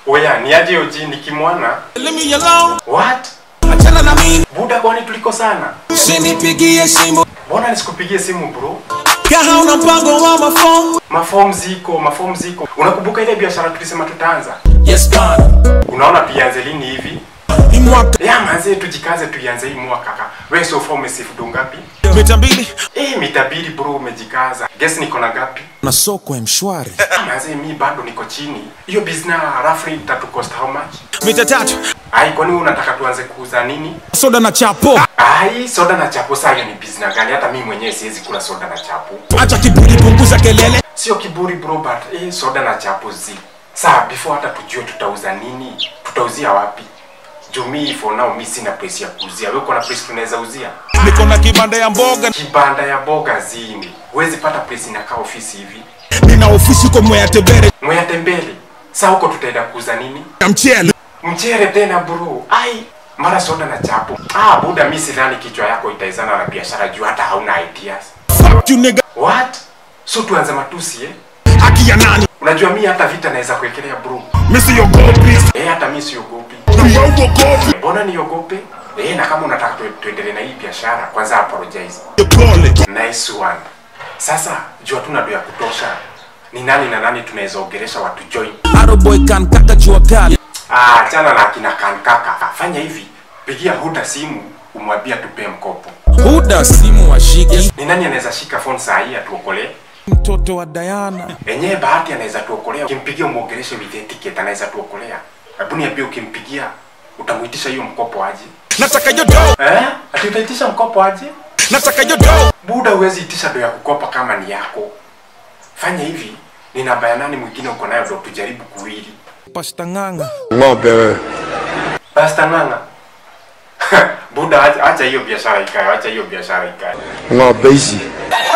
Oya, ni aje oji nikimwona? Leave me alone. What? Achana na mimi. Buda kwani tuliko sana? Usinipigie simu. Mbona nisikupigie simu bro? Kama una mpango wa mafom. Maform ziko, maform ziko. Unakumbuka ile biashara tulisema tutaanza? Yes, God. Unaona tuianze lini hivi? Ni mwaka. Ya manze tujikaze tuianze hii mwaka kaka. Wewe so far umesifu ngapi? Mita mbili. Eh, mitabiri bro umejikaza. Guess niko na gapi? Na soko ya mshwari. Ah, Manze mi bado niko chini. Hiyo business roughly itatu cost how much? Mita tatu. Ai, kwani wewe unataka tuanze kuuza nini? Soda na chapo. Ai, soda na chapo saa hiyo ni business gani? Hata mimi mwenyewe siwezi kula soda na chapo. Acha kiburi, punguza kelele. Sio kiburi bro, but eh, soda na chapo zi. Saa before hata tujue tutauza nini, tutauzia wapi? Juu mi for now mi sina place ya kuuzia. Wewe uko na place tunaweza uzia? Niko na kibanda ya mboga. Kibanda ya boga zini. Huwezi pata place inakaa ofisi hivi. Nina ofisi kwa Mwea Tebere. Mwea tembele. Saa huko tutaenda kuuza nini? Ya mchele. Mchere tena bro. Ai, mara soda na chapo. Ah, buda mi sidhani kichwa yako itaizana na biashara juu hata hauna ideas. Fuck you nigga. What? So tuanze matusi eh? Haki ya nani? Unajua mi hata vita naweza kuwekelea bro. Mimi siogopi. Eh, hata mi siogopi. Na wewe uogopi. Mbona niogope? Eh, na kama unataka tu, tuendelee na hii biashara, kwanza apologize. Pole. Nice one. Sasa jua tuna do ya kutosha. Ni nani na nani tunaweza ongelesha watu join? Arrow boy kan kata jua kali. Ah, achana na akina kankaka. Fanya hivi, pigia Huda simu umwambia tupe mkopo. Huda simu washiki. Ni nani anaweza shika phone saa hii atuokolee? Mtoto wa Diana. Enyewe bahati anaweza tuokolea. Ukimpigia umuongeleshe with etiquette anaweza tuokolea. Hebu niambie ukimpigia utamuitisha hiyo mkopo aje? Nataka hiyo dough. Eh? Ati utaitisha mkopo aje? Nataka hiyo dough. Buda huwezi itisha do ya kukopa kama ni yako. Fanya hivi, ni namba ya nani mwingine uko nayo ndo tujaribu kuwili. Pasta nganga. ng'ombe wewe Basta ng'ang'a. Buda acha acha hiyo biashara ikae, acha hiyo biashara ikae. ng'ombe hizi